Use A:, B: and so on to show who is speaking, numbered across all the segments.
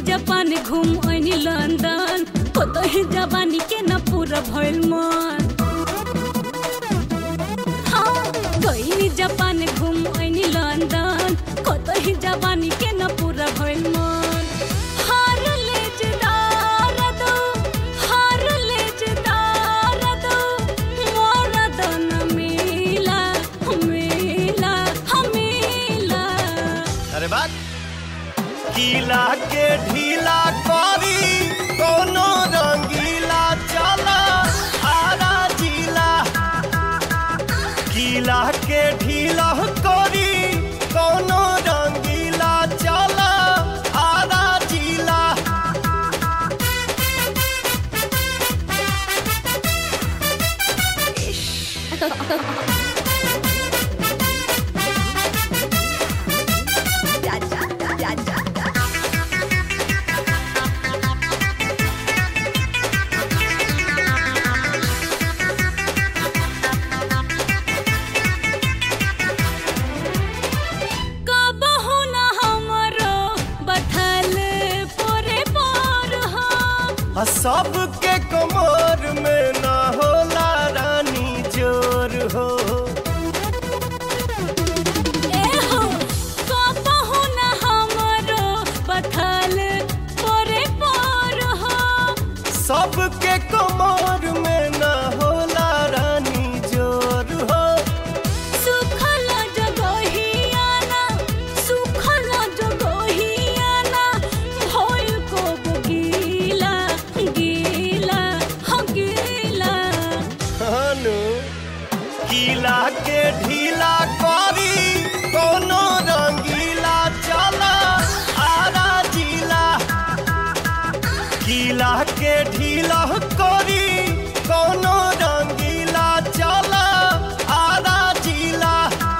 A: Japan घूम ऐनी London कतही जवानी के न पूरा भइल मन हाँ गईनी जापान घूम ऐनी लंदन कतही जवानी के न पूरा भइल मन हार ले जदार दो हार ले जदार दो मोरा दन मिला मिला मिला
B: अरे बात गीला के ढीला करी कोनो रंगीला चला आरा जिला गीला के ढीला करी कोनो रंगीला चला आरा जिला
A: कबहु न हमरो बथल पोरे पर हो
B: आ सबके कमर में ना होला रानी जोर हो
A: ए हो कबहु न हमरो बथल पोरे पर हो
B: सबके कमर में ना होला रानी जोर हो
A: सुखल जगहियाना सुखल जगहियाना भइल को गीला गीला हो गीला
B: हनु गीला के ढीला करी कोनो रंगीला चला आरा जिला गीला के ढीला करी कोनो रंगीला चला आरा जिला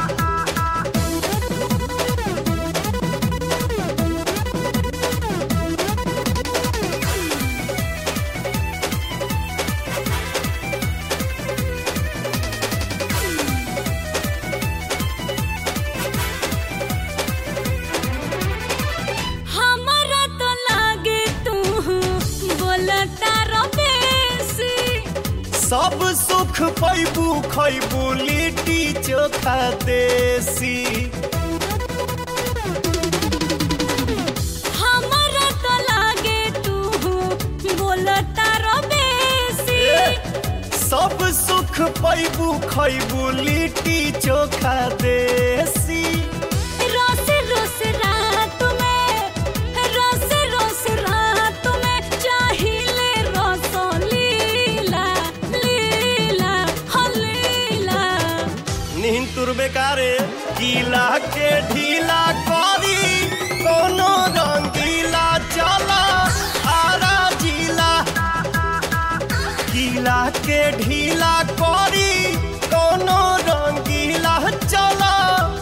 A: हमरा तो लागे तू बोलता रमेशी
B: सब सुख पैबू खैबू लिट्टी चोखा देसी
A: हमरा तो लागे तू बोलता रमेशी
B: सब सुख पैबू खैबू लिट्टी चोखा देसी
A: रोस रोस रात में रोस रोस रात में चाहिले रस लीला लीला हो लीला
B: नींद तुर बेकारे गीला के ढीला करी कोनो रंगीला चला आरा जिला गीला के ढीला करी कोनो रंगीला चला